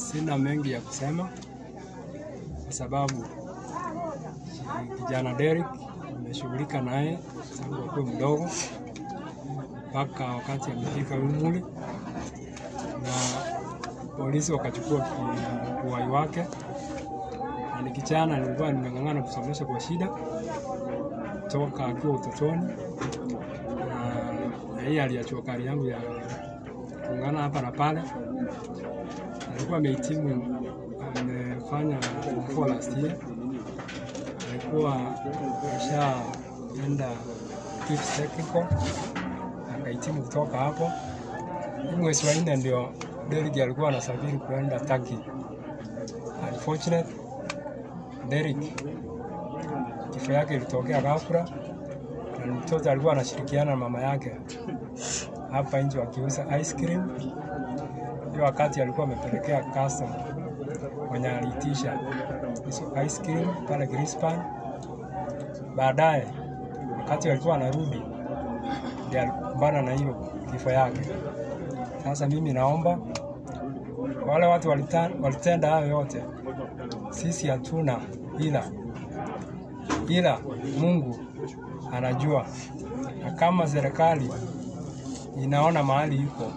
Sina mengi ya kusema kwa sababu kijana Derek nimeshughulika naye tangu akuwe mdogo mpaka wakati amefika umri, na polisi wakachukua ki- uhai wake, na ni kijana nilikuwa nimeng'ang'ana kusomesha kwa shida toka akiwa utotoni, na, na hii aliachua kari yangu ya kung'ana hapa na pale. Alikuwa amehitimu, amefanya form four last year, alikuwa ashaenda Fifth technical akahitimu kutoka hapo. Hii mwezi wa nne ndio Derek alikuwa anasafiri kuenda Turkey. Unfortunate Derek kifo yake ilitokea ghafla, na mtoto alikuwa anashirikiana na mama yake hapa nje wakiuza ice cream. Hiyo wakati alikuwa amepelekea customer mwenye aliitisha hizo ice cream pale Greenspan. Baadaye wakati alikuwa anarudi ndiye alikumbana na hiyo kifo yake. Sasa mimi naomba wale watu walita- walitenda hayo yote, sisi hatuna ila ila Mungu anajua, na kama serikali inaona mahali iko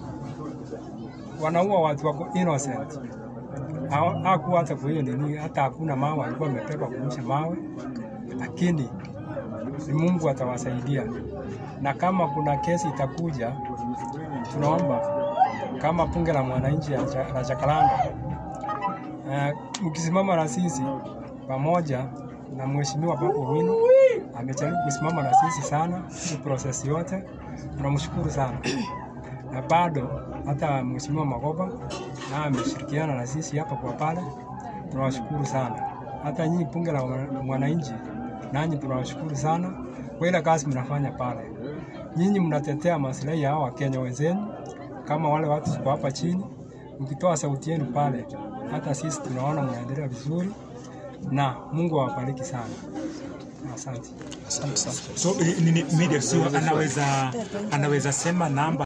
wanaua watu wako innocent, Hawa- hakuwa hata kwa hiyo nini, hata hakuna mawe alikuwa amepepa kurusha mawe, lakini ni Mungu atawasaidia, na kama kuna kesi itakuja, tunaomba kama bunge la mwananchi ya Cha- la Jacaranda uh, mkisimama na sisi pamoja na mheshimiwa Babu Owino amejaribu kusimama na sisi sana hii process yote, tunamshukuru sana na bado hata mheshimiwa Magoba na ameshirikiana na sisi hapa kwa pale, tunawashukuru sana. Hata nyinyi bunge la mwana- mwananchi, nanyi tunawashukuru sana kwa ile kazi mnafanya pale. Nyinyi mnatetea maslahi ya hao Wakenya wenzenu, kama wale watu tuko hapa chini, mkitoa sauti yenu pale, hata sisi tunaona mnaendelea vizuri, na Mungu awabariki sana. Asante. Asante sana. So eh, nini media sio anaweza anaweza sema namba